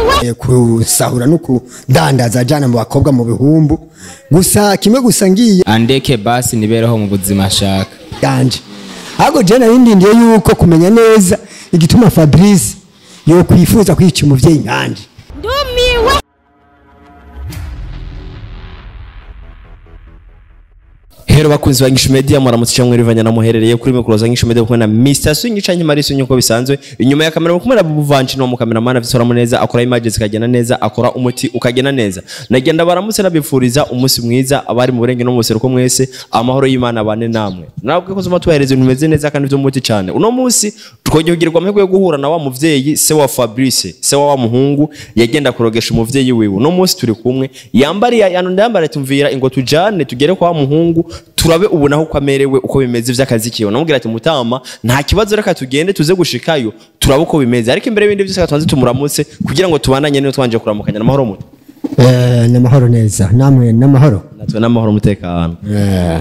eh, kusahura no kudandaza ajana mu bakobwa mu bihumbu gusa kimwe gusa ngiye andeke basi nibereho mu buzima ashaka yanje ahubwo je narindindiye yuko kumenya neza igituma Fabrice yo kwifuza kwica umuvyeyi nkanje ndumiwe Hero bakunzi ba Ngishu Media muramutse cyangwa rivanya na muherereye kuri mikoro za Ngishu Media kumwe na Mr. Swing canke Marisu nyuko bisanzwe inyuma ya kamera kumwe na Buvanchi no mu cameraman afite mu neza akora images zikagenda neza akora umuti ukagenda neza nagenda baramutse nabifuriza umunsi mwiza abari mu burenge no mu buseruko mwese amahoro y'Imana bane namwe nabwo ko zuma tuhereza ibintu bimeze neza kandi vy'umuti cyane uno munsi twogihugirwa amahirwe yo guhura na wa muvyeyi se wa Fabrice se wa wa muhungu yagenda kurogesha umuvyeyi wiwe uno munsi turi kumwe yambariye yano ndambara tumvira ingo tujane tugere kwa wa muhungu turabe ubu naho uko amerewe uko bimeze vy'akazi kiwe namubwira ati mutama nta kibazo reka tugende tuze gushikayo turabe uko bimeze ariko imbere y'ibindi byose tubanze tumuramutse kugira ngo tubandanye niyo twanje kuramukanya n'amahoro muto eh namahoro neza namwe namahoro natwe n'amahoro umutekano eh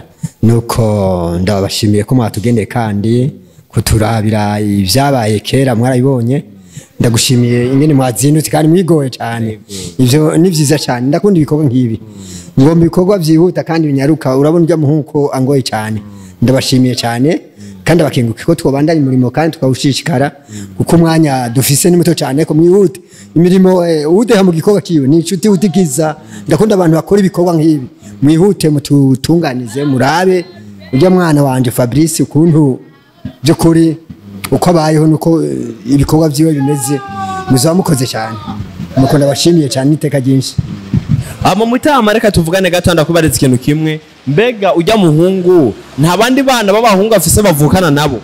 nuko ndabashimiye ko mwatugendeye kandi kuturabira ibyabaye kera mwarabibonye ndagushimiye ingene mwazindutse kandi mwigoye cyane ivyo ni vyiza cyane ndakunda ibikorwa nk'ibi ngomba ibikorwa vyihuta kandi binyaruka urabona urya muhungu ko angoye cyane ndabashimiye cyane kandi abakenguke ko twobandanya umurimo kandi tukawushishikara kuko umwanya dufise ni muto cyane ko mwihute imirimo eh, uwudeha mu gikorwa kiwe ni inshuti utikiza ndakunda abantu bakora ibikorwa nk'ibi mwihute mututunganize murabe urya mwana wanje Fabrice ukuntu by'ukuri uko abayeho nuko eh, ibikorwa vyiwe bimeze muzaba mukoze cyane nuko ndabashimiye cyane n'iteka ryinshi ama mutama reka tuvugane gato ndakubariza ikintu kimwe mbega ujya muhungu nta bandi bana b'abahungu afise bavukana nabo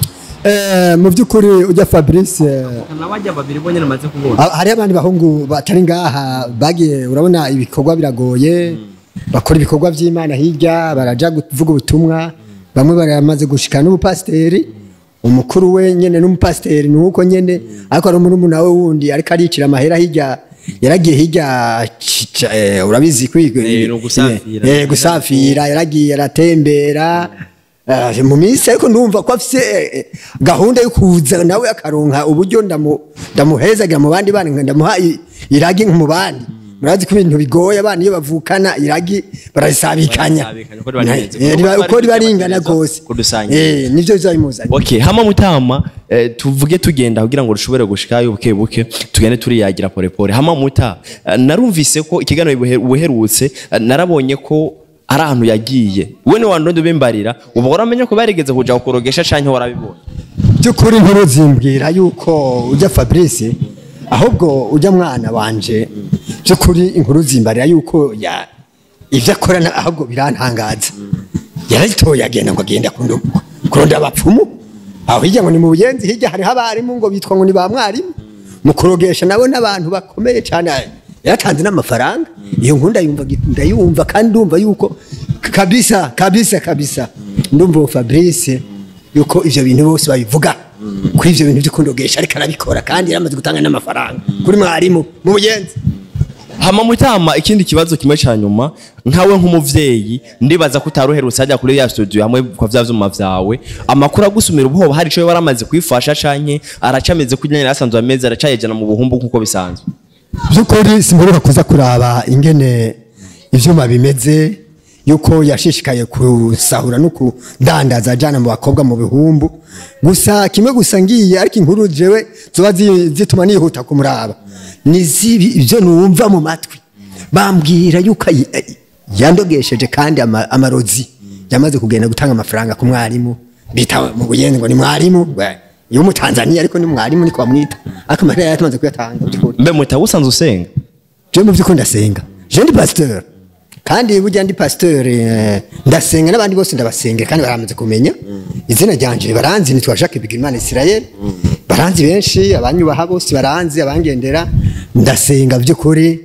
Eh, mu by'ukuri ujya Fabrice eh, nabajya babiri bonyene maze kubona Ha- hariho abandi bahungu batari ngaha bagiye urabona ibikorwa biragoye bakora ibikorwa by'imana hirya baraja kuvuga ubutumwa bamwe baramaze gushika n'ubupasiteri umukuru we nyene n'umupasiteri ni uko nyene ariko hari umuntu we wundi ariko aricira amahera hirya yaragiye hirya ci- ca- eh, urabizi kwiga Eh, ni ugusafira. eh, gusafira yaragiye aratembera Eh, mu minsi ariko ndumva ko afise eh, eh, gahunda yo kuza nawe akaronka uburyo ndamu- ndamuhezagira mu bandi bana nka ndamuha i- iragi nko mu bandi murazi ko ibintu bigoye abana iyo bavukana iragi barazisabikanya Barazisabikanya, uko riba rihenze. Eh, riba- Uko uko riba riba ringana riba rwose kudusangiza. Eh, nivyo bizabimuzanye okay hama mutama eh, tuvuge tugenda kugira ngo dushobore gushikayo buke buke tugende turiyagira pore pore hama muta eh, narumvise ko ikiganiro buhe- buherutse eh, narabonye ko ari ahantu yagiye we ni wandondo bimbarira uba waramenye ko barigeze kuja kurogesha canke warabibonye by'ukuri inkuru zimbwira yuko ujya Fabrice ahubwo ujya mwana wanje by'ukuri inkuru zimbarira yuko ya ibyo akora na- ahubwo birantangaza yaritoye agenda ngo agenda kundu- kurondera abapfumu aho hirya ngo ni mu buyenzi hirya hariho abarimu ngo bitwa ngo ni ba mwarimu mu kurogesha nabo n'abantu bakomeye cyane yaratanze n'amafaranga iyo nkuru ndayumva ndayumva kandi ndumva yuko kabisa kabisa kabisa ndumva uwo Fabrice yuko ivyo bintu bose babivuga kuri ivyo bintu by'ukundogesha ariko arabikora kandi yaramaze gutanga n'amafaranga kuri mwarimu mu buyenzi hama mutama ikindi kibazo kimwe ca nyuma nkawe nk'umuvyeyi ndibaza ko utaruherutse hajya kuri ya studio hamwe kwa vya vyuma vyawe amakuru agusumira ubwoba hari ico waramaze kwifasha canke aracameze kunyanya yarasanzwe ameze aracayejana mu buhumbu nkuko bisanzwe by'ukuri simburuka kuza kuraba ingene ivyuma bimeze yuko yashishikaye kusahura no kudandaza ajana mu bakobwa mu bihumbu gusa kimwe gusa ngiye ariko inkuru jewe zoba zi- zituma nihuta kumuraba ni zibi ibyo numva mu matwi bambwira yuko ayi- ayi- yandogesheje kandi ama- amarozi yamaze kugenda gutanga amafaranga ku mwarimu bita mu buyenzi ngo ni mwarimu we, iyo mu Tanzania ariko ni mwarimu niko bamwita ariko amahera yari yamaze kuyatanga by'ukuri mbe mutawe usanzwe usenga je mu by'ukuri ndasenga je ndi pasteur kandi burya ndi pasteur eh, ndasenga n'abandi bose ndabasengera kandi baramaze kumenya izina ryanje baranzi nitwa Jacques Bigirimana Israel baranzi benshi abanyubaha bose baranzi abangendera ndasenga by'ukuri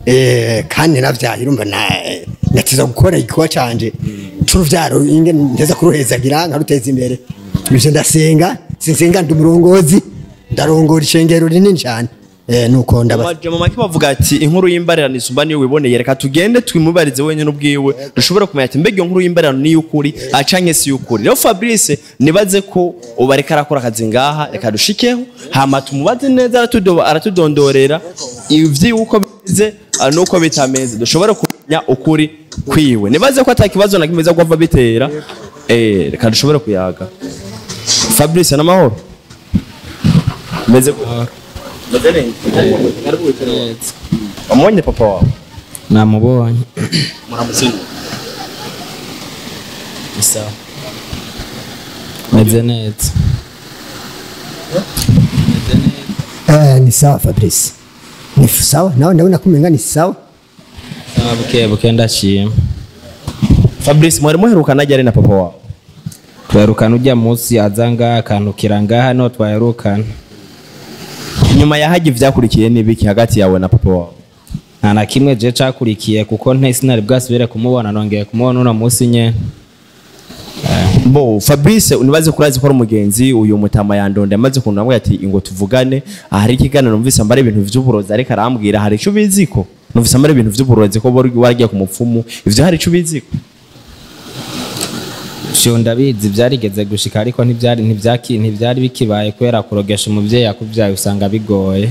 eh, kandi navyaye urumva na ndatiza gukora igikorwa canje c'uruvyaro ingene ndeza kuruhezagira nkaruteza imbere ivyo ndasenga sinsenga ndi umurongozi ndarongora ishengero rinini cyane eh, nuko ndaba amajambo make bavuga ati inkuru y'imbarerano isumba niyo wiboneye reka tugende twimubarize wenyine ubwiwe dushobore kumenya ati mbega iyo nkuru y'imbarerano ni iy'ukuri acanke si iy'ukuri rero fabrice nibaze ko ubu ariko arakora akazi ngaha reka dushikeho hama tumubaze neza aratudo- aratudondorera ivy'uko bize ah, n'uko bitameze dushobore kumenya ukuri kwiwe nibaze ko ata kibazo na kimwe biza kuva bitera eh, reka dushobore kuyaga fabrice n'amahoro meze gute? meze neza wamubonye papa wawe namubonye muramutsinda sawa meze neza eh, ni sawa Fabrice ni sawa nawe ndabona ko umenga ni sawa sawa buke buke ndashima fabrice mwari muherukana ryari na papa wawe twerukana ujya munsi aza ngaha akantukira ngaha niho twaherukana nyuma ya hagi vyakurikiye n'ibiki hagati yawe na papa wawe nta na kimwe je cakurikiye kuko nte sinari bwasubire kumubona nongeye kumubona uno munsi nyene bo fabrice unibaze ko urazi ko ari umugenzi uyu mutama yandonde amaze kuntu namwe ati ingo tuvugane hari ikiganiro numvise ambara ibintu vy'uburozi ariko arambwira hari ico ubiziko numvise ambara ibintu vy'uburozi ko wari waragiye ku mupfumu ivyo hari ico ubiziko sho ndabizi byarigeze gushika ariko ntibyari ntibyaki ntibyari bikibaye kubera kurogesha umuvyeyi yakuvyaye usanga bigoye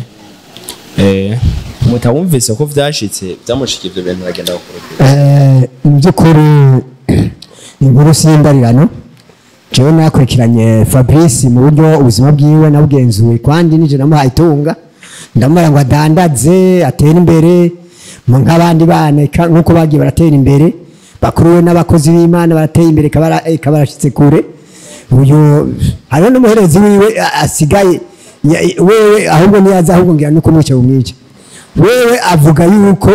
eh mutawumvise ko vyashitse vyamushikiye ivyo bintu aragenda gukurikira Eh, mu by'ukuri inkuru simbarirano jewe nakurikiranye fabrice mu buryo ubuzima bwiwe nabugenzuye kandi nije namuhaye itunga ndamubara ngo adandaze atere imbere mu nk'abandi bana eka- nk'uko bagiye baratera imbere bakuru we n'abakozi b'imana barateye imbere ikaba ikaba barashyitse kure uyu hariho n'umuherezi wiwe a- asigaye ya- wewe ahubwo niyaza ahubwo ngira nuko mwica bumwica wewe avuga yuko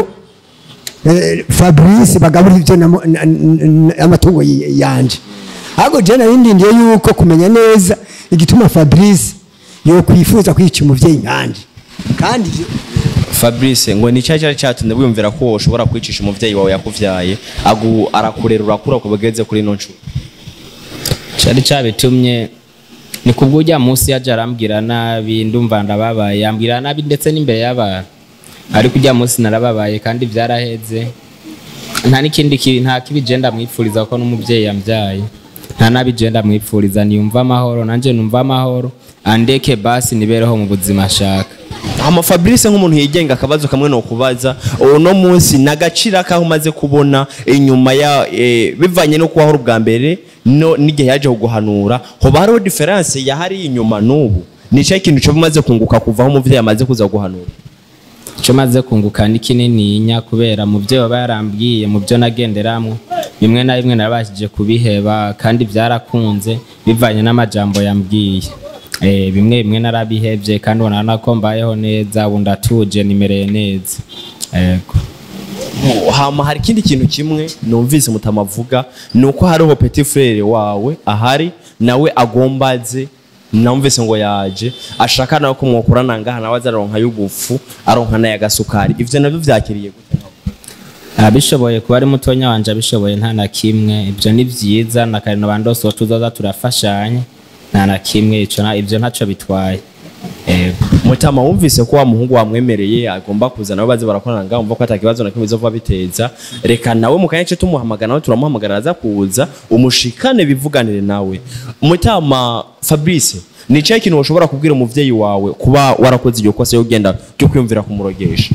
Eh, fabrice bagabura ibyo namu- na- na- amatungo y- yanje ahubwo je nari ndindiye yuko kumenya neza igituma fabrice yokwifuza kwica umuvyeyi nkanje kandi ivyo- fabrice ngo ni cya cyari cyatumye wiyumvira ko ushobora kwicisha umuvyeyi wawe yakuvyaye agu arakurera urakura ku bageze kuri ino nshuro cari cabitumye ni kubwo ujya munsi yaje arambwira nabi ndumva ndababaye yambwira nabi ndetse n'imbere y'abantu ariko ujya munsi narababaye kandi byaraheze nta n'ikindi ki- nta kibi je ndamwipfuriza ko n'umuvyeyi yambyaye nta nabi je ndamwipfuriza niyumva amahoro nanje numva amahoro andeke basi nibereho mu buzima ashaka hama fabrice nk'umuntu yigenga akabazo kamwe no kubaza uno munsi nagacira kaho umaze kubona inyuma ya eh, bivanye no kubaho ubwa mbere no n'igihe yaje kuguhanura hoba hariho diferanse yahari inyuma n'ubu ni cyo kintu cyo umaze kunguka kuva aho umuvyeyi amaze kuza guhanura icyo maze kunguka ni kinininya kubera mu byo baba yarambwiye mu byo nagenderamwo bimwe na bimwe narabashije kubiheba kandi byarakunze bivanye n'amajambo yambwiye Eh, bimwe bimwe narabihevye kandi ubona ko mbayeho neza ubu ndatuje nimereye neza yego hama hari ikindi kintu kimwe numvise mutamavuga ni uko hariho petit frere wawe ahari nawe agomba aze namvise ngo yaje ashaka nawe ko mwokorana ngaha nawe azaronka y'ubufu aronka n'aya gasukari ivyo navyo vyakiriye gute abishoboye kuba ari mutonya wanje abishoboye nta na kimwe ibyo ni byiza na kare nabandose tuzoza turafashanya nta na kimwe ico na- ivyo ntaco bitwaye yego mutama wumvise ko wa muhungu wamwemereye agomba kuza nawe baze barakorana ngaho umva ko ata kibazo na kimwe bizova biteza reka nawe mu kanya ce tumuhamagara nawe turamuhamagara aza kuza umushikane bivuganire nawe mutama fabrice ni cyahe kintu ushobora kubwira umuvyeyi wawe kuba warakoze iryo kosa yo genda ryo kwiyumvira kumurogesha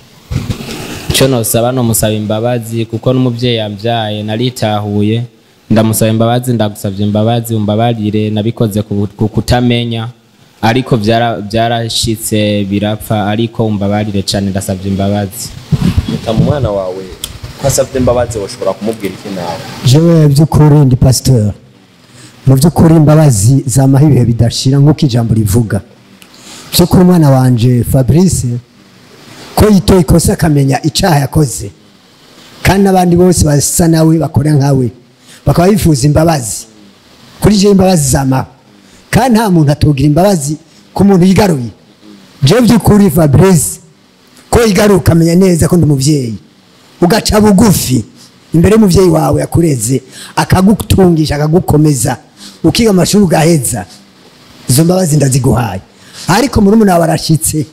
icyo nosaba ni umusaba imbabazi kuko n'umubyeyi yabyaye naritahuye ndamusaba imbabazi ndagusabye imbabazi umbabarire nabikoze ku ku kutamenya ariko byara- byarashitse birapfa ariko umbabarire cyane ndasabye imbabazi mutama umwana wawe ko asabye imbabazi washobora kumubwira iki nawe jewe by'ukuri ndi pasitori mu by'ukuri imbabazi zamaho ibihe bidashira nk'uko ijambo rivuga by'ukuri umwana wanje fabrice ko yitoye ikosa akamenya icyaha yakoze kandi n'abandi bose basa nawe bakora nkawe bakaba bifuza imbabazi kuri jewe imbabazi zamaho kandi nta muntu atugira imbabazi ku muntu yigaruye jewe by'ukuri fabrice ko yigaruye ukamenya neza ko ndi umubyeyi ugaca bugufi imbere y'umubyeyi wawe yakureze akagutungisha akagukomeza ukiga amashuri ugaheza izo mbabazi ndaziguhaye ariko muri wawe arashyitse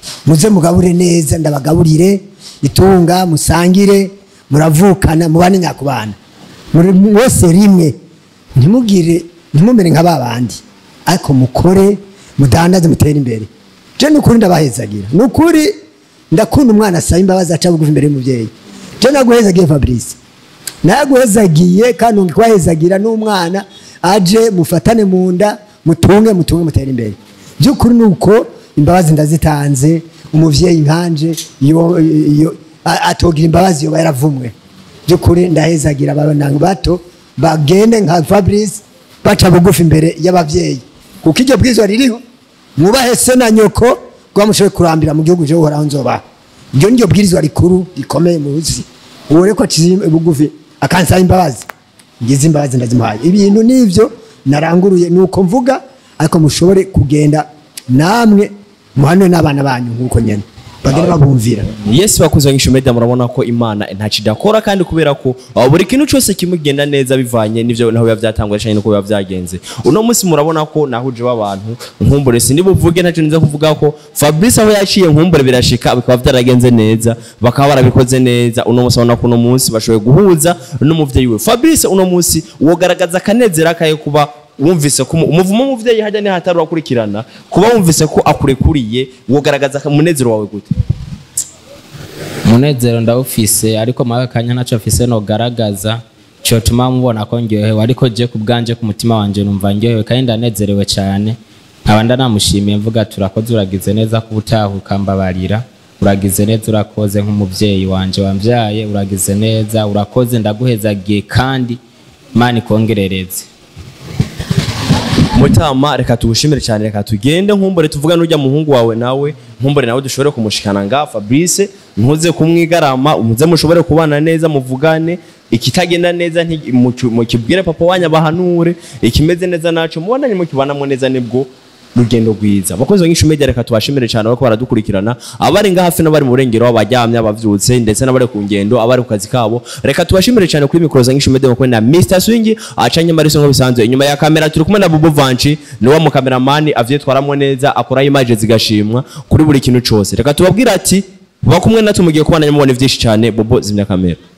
muze mugabure neza ndabagaburire itunga musangire muravukana mubane nyakubana muri mwese rimwe ntimugire ntimumere nka ba bandi ariko mukore mudandaze mutere imbere je nukuri ndabahezagira nukuri ndakunda umwana asaba imbabazi aca bugufi imbere y'umubyeyi je naguhezagiye fabrice naguhezagiye kandi ngikubahezagira n'umwana aje mufatane mu nda mutunge mutunge mutere imbere by'ukuri ni uko imbabazi ndazitanze umuvyeyi nkanje iyo iyo a- atogira imbabazi yoba yaravumwe by'ukuri ndahezagira abana bato bagende nka fabrice baca bugufi imbere y'abavyeyi kuko iryo bwirizwa ririho mwubahe se na nyoko kuba mushoboye kurambira mu gihugu cyo uhoraho nzobaha iryo ni ryo bwirizwa rikuru rikomeye mu buzi uwo reko aciye bugufi akansaba imbabazi ngize imbabazi ndazimuhaye ibintu nivyo naranguruye nuko mvuga ariko mushobore kugenda namwe muhanwe n'abana banyu nk'uko nyene bagenda babumvira yesu bakunze bangisha media murabona ko imana ntacyo idakora kandi kubera ko uh, buri kintu cyose kimugenda neza bivanye n'ivyo naho biba byatangwa cyane nuko biba byagenze uno munsi murabona ko nahuje w'abantu nkumbure sindi buvuge ntacyo niza kuvuga ko Fabrice aho yaciye nkumbure birashika bikaba byaragenze neza bakaba barabikoze neza uno munsi urabona ko uno munsi bashoboye guhuza n'umuvyeyi we Fabrice uno munsi wogaragaza akanezera kaye kuba wumvise ko umu- umuvumo w'umuvyeyi hajya ni hatari urakurikirana kuba wumvise ko akurekuriye wogaragaza umunezero wawe gute umunezero ndawufise ariko muri aka kanya ntacyo mfise nogaragaza cyotuma mubona ko ndyohewe ariko je ku bwanje ku mutima wanje numva ndyohewe kandi ndanezerewe cyane nkaba ndanamushimiye mvuga turakoze uragize neza ko utaha ukambabarira uragize neza urakoze nk'umubyeyi wanje wambyaye uragize neza urakoze ndaguhezagiye kandi imana ikongerereze mutama reka tugushimire cyane reka tugende nkumbure tuvuga n'ujya muhungu wawe nawe nkumbure nawe dushobore kumushikana nga Fabrice ntuze kumwigarama muze mushobore kubana neza muvugane ikitagenda neza nti- mucu- mukibwire papa wanyu abahanure ikimeze neza naco mubonanye mukibanamo neza nibwo rugendo rwiza abakozi bangisha media reka tubashimire cyane bariko baradukurikirana abari nga hafi n'abari mu burengero abaryamye abavyutse ndetse n'abari ku ngendo abari ku kazi kabo reka tubashimire cyane kuri mikoro zangisha media bakwene na Mr Swing acanye mariso ngo bisanzwe inyuma ya kamera turi kumwe na Bobo Vanchi ni wa mu cameraman avyitwaramo neza akora image zigashimwa kuri buri kintu cose reka tubabwira ati bakumwe natwe mugiye kubana mubona vyinshi cyane Bobo zimya kamera